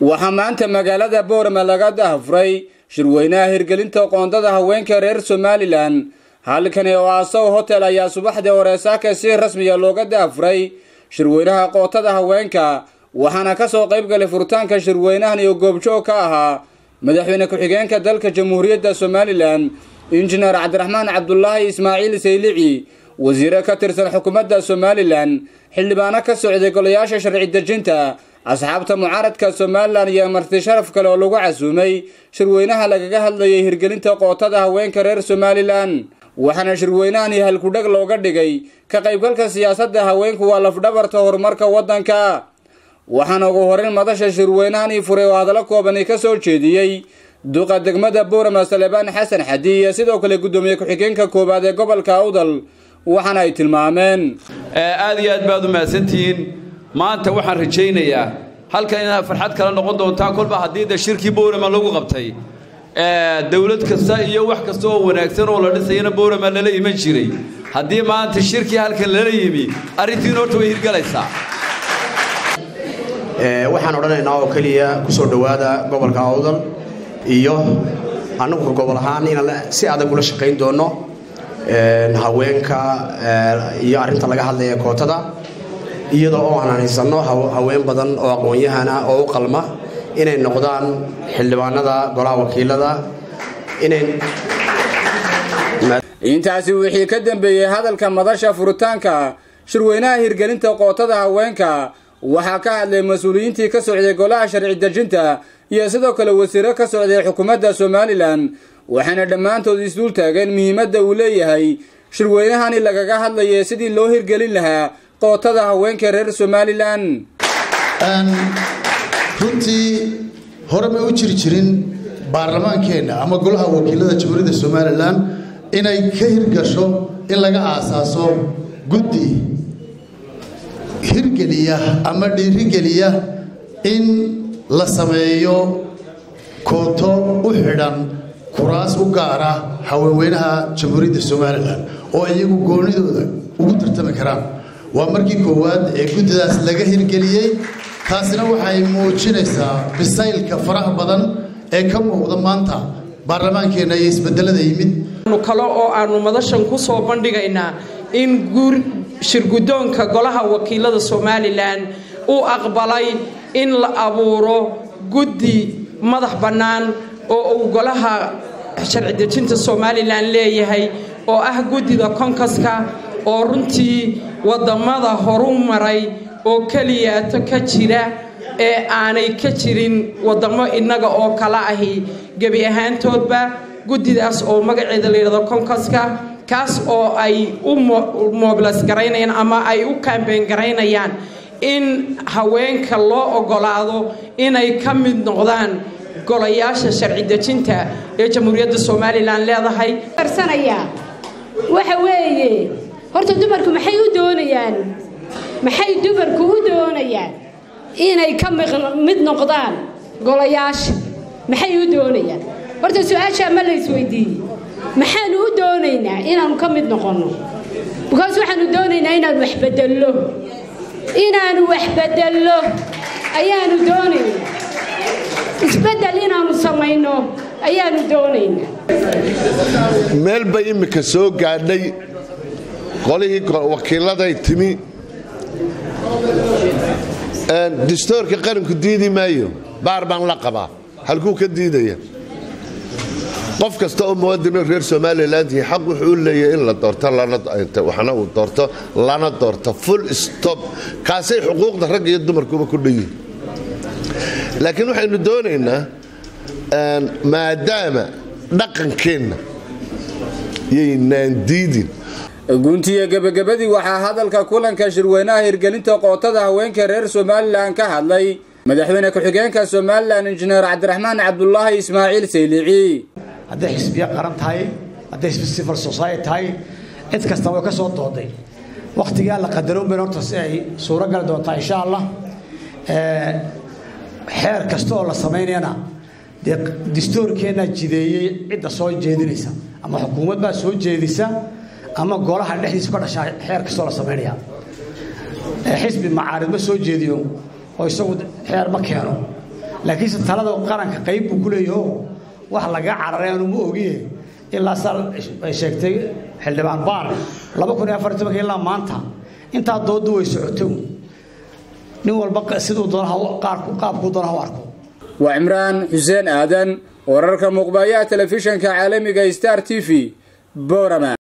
waxaa maanta magaalada boorama laga dahafuray shirweynaha hirgelinta qoondada haweenka reer somalilan halkani oo asaw hotel ayaa subaxdii hore saaka si rasmiya looga dahafuray shirweynaha qootada haweenka waxaana ka soo qayb galay furitaanka shirweynahan iyo goobjoog ka ahaa madaxweyne ku-xigeenka dalka jamhuuriyadda somalilan injineer cabdiraxmaan cabdulaahi ismaaciil saylici wasiire ka tirsan xukuumadda somalilan xildhibaano ka socday golayaasha sharci dejinta asxaabta mucaaradka somalilan iyo marti sharaf kale oo lagu casuumay shirweynaha lagaga hadlayay hirgelinta qootada haweenka reer somalilan waxaana shirweynahani halkudheg looga dhigay ka qaybgalka siyaasadda haweenku waa lafdhabarta horumarka waddanka waxaana ugu horeyn madasha shirweynahani furay oo hadallo koobani ka soo jeediyey duqa degmada boorama salebaan xasan xadi iyo sidoo kale guddoomiye ku-xigeenka koowaad ee gobolka awdal waxaana ay tilmaameen aad iyo aad baad u mahadsantihiin maanta waxaan rajaynayaa halkan inaad farxad kala noqon doontaan kolba haddii de shirkii boorama lagu qabtay dowlad kasta iyo wax kasta oo wanaagsan oo la dhisayana boorama lala iman jiray haddii maanta shirkii halkan lala yimi arrintiin horta way hirgalaysaa waxaan odhanaynaa oo keliya ku soo dhowaada gobolka awdal iyo annagu gobol ahaan inaan si adag ula shaqayn doonno haweenka iyo arrinta laga hadlaya kootada iyadoo oo aan haysanno haween badan oo aqoon-yahana oo u qalma inay noqdaan xildhibaanada golaha wakiilada inay intaasi wixii ka dambeeyey hadalka madasha furitaanka shirweynaha hirgelinta qootada haweenka waxaa ka hadlay mas-uuliyiintii ka socday golaha sharci dejinta iyo sidoo kale wasiiro ka socday xukuumadda somalilan waxayna dhammaantood isduul taageen muhiimadda uu leeyahay shirweynahani lagaga hadlayay sidii loo hirgelin lahaa qootada haweenka reer somalilan runtii hore may u jiri jirin baarlamaankeenna ama golaha wakiilada jamhuuriyadda somalilan inay ka hirgasho in laga aasaaso guddi hirgeliya ama dhiirigeliya in la sameeyo kooto u xidhan kuraas u gaara haweenweynaha jamhuuriyadda somalilan oo iyagu goonidooda ugu tartami karaan waa markii koowaad ee guddidaas laga hirgeliyey taasina waxay muujinaysaa bisaylka faraha badan ee ka muuqda maanta baarlamaankeenna iyo isbedelada yimid kale oo aanu madashan ku soo bandhigaynaa in shirguddoonka golaha wakiilada somalilan uu aqbalay in la abuuro guddi madax bannaan oo uu golaha sharci dejinta somalilan leeyahay oo ah guddida konkaska oo runtii waddamada horu maray oo keliyaato ka jira ee aanay ka jirin waddamo innaga oo kala ahi gebi ahaantoodba guddidaas oo magaceeda layidhahdo konkaska kaas oo ay u mobilas garaynayaan ama ay u kambeyn garaynayaan in haweenka loo oggolaado inay ka mid noqdaan golayaasha sharci dejinta ee jamhuuriyadda somalilan leedahay waxa weeye horta dumarku maxay u doonayaan maxay dumarku u doonayaan inay ka mid noqdaan golayaasha maxay u doonayaan horta su-aashaa ma la isweydiiyey maxaanu u doonaynaa inaanu ka mid noqonno bikaas waxaanu doonaynaa inaanu wax bedello inaanu wax bedello ayaanu doonaynaa isbeddel inaanu samayno ayaanu doonaynaa meel bay immika soo gaadhay qolihii wakiilladay timi distoorka qaranku diidi maayo baar baan la qabaa halkuu ka diidaya qof kasta oo muwadino reer somalilantii xaq wuxuu u leeyahay in la doorto waxna uu doorto lana doorto full stop kaasay xuquuqda ragga iyo dumarkuba ku dhanyihin laakiin waxaynu doonaynaa maadaama dhaqankeenna yaynaan diidin guntiya gebagabadii waxaa hadalka kulanka shirweynaha hirgelinta qootada haweenka reer somalilan ka hadlay madaxweyne ku-xigeenka somalilan injineer cabdiraxmaan cabdulaahi ismaaciil saylici hadday xisbiya qaran tahay hadday civil society tahay cid kasta way ka soo dooday wakhtigaa la qadaroon bayn horta si ay suuro gali doontaa insha allah xeer kasta oo la samaynayana dee distoorkeennaa jideeyey cidda soo jeedinaysa ama xukuumad baa soo jeedisa ama golaha dhexdiisa ka dhashaa xeer kastoo la samaynaya xisbi macaarid ma soo jeediyo oo isagu xeer ma keeno laakiinse talada qaranka qayb buu ku leeyaho wax laga cararay aanu ma ogiye ilaa saa ay sheegtay xildhibaan baar laba kun iyo afar tobanka ilaa maanta intaa dooddu way socoto nin walba siduu doona qaabkuu doona ha u arko waa cimraan xuseen aadan wararka muuqbayaha telefishanka caalamiga star t v borama